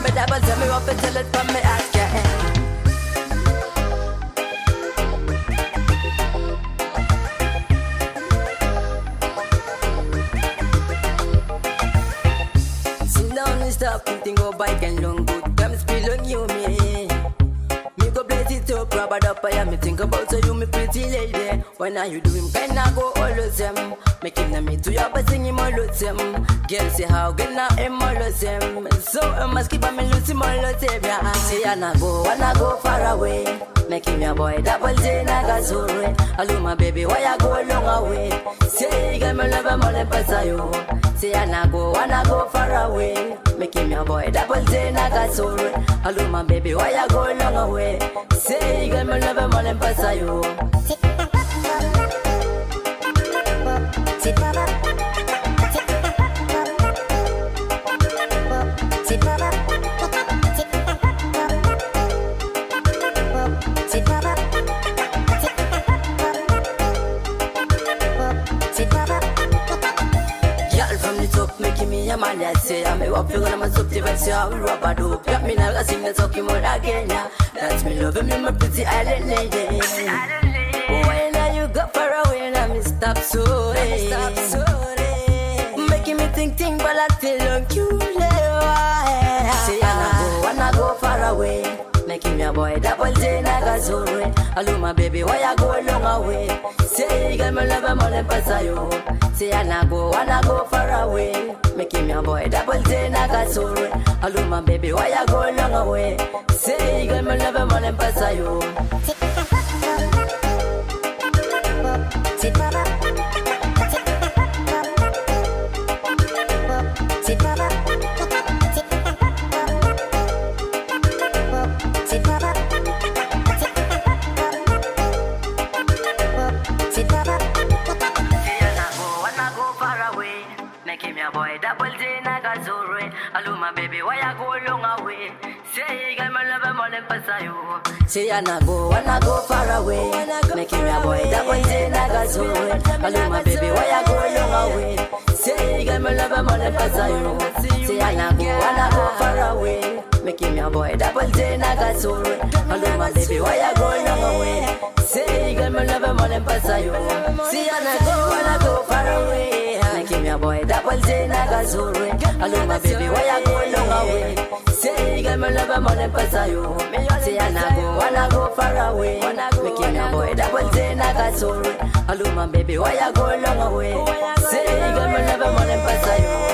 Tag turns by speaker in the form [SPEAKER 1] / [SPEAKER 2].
[SPEAKER 1] me double, tell me what to tell it from me ask your end. Sit down and stop thinking go bike and long good Come spill on you me Me go blaze it up, rub it up I am me think about so you me pretty lady When are you doing can I go all of them Make him me to you but sing him all of them Girl say how good now him all of them So I must keep on me lose him all of them yeah. Say I na go, I na go far away Make him your boy double J na gazure Hello my baby why you go long away Say you got me love I'm all in pasayo Say I na go, I na go far away. Make him your boy double J na gasore. Hello my baby, why you go long away? Say you got me love him all in pasayo. Girl from the top, making me a man that say I'm a wap, you're gonna mess up the vibes, so I will rub a dope. Got me now, I sing the talking more again, yeah. That's me loving me, my pretty island lady. When are you go far away, now me stop sorry. Stop sorry. Making me think, think, but I feel on you, Say I na go, I na go far away. Making your boy double J na gazore. Hello my baby, why you go long away? Say you got me love, I'm all in pasayo. Say I na go, I na go far away. Making your boy double J na gazore. Hello my baby, why you go long away? Say you got me love, I'm all in pasayo. Make him your boy double J na gazore. Hello my baby, why you go long away? Say you got my love, I'm all in pasayo. Say I na go, I na go far away. Make him your boy double J na gazore. Hello my baby, why you go long away? Say you got my love, I'm all in pasayo. Say I na go, I na go far away. Make him your boy double J na gazore. Hello my baby, why you go long away? Say you got my love, I'm all in pasayo. Say I na go, I na go far away. Make him your boy double J na gazore. Hello my baby, why you go long away? Say you got my love, I'm all in pasayo. Say I na go, I na go far away. Make him your boy double J na gazore. Hello my baby, why you go long away? Say you got my love, I'm all in pasayo.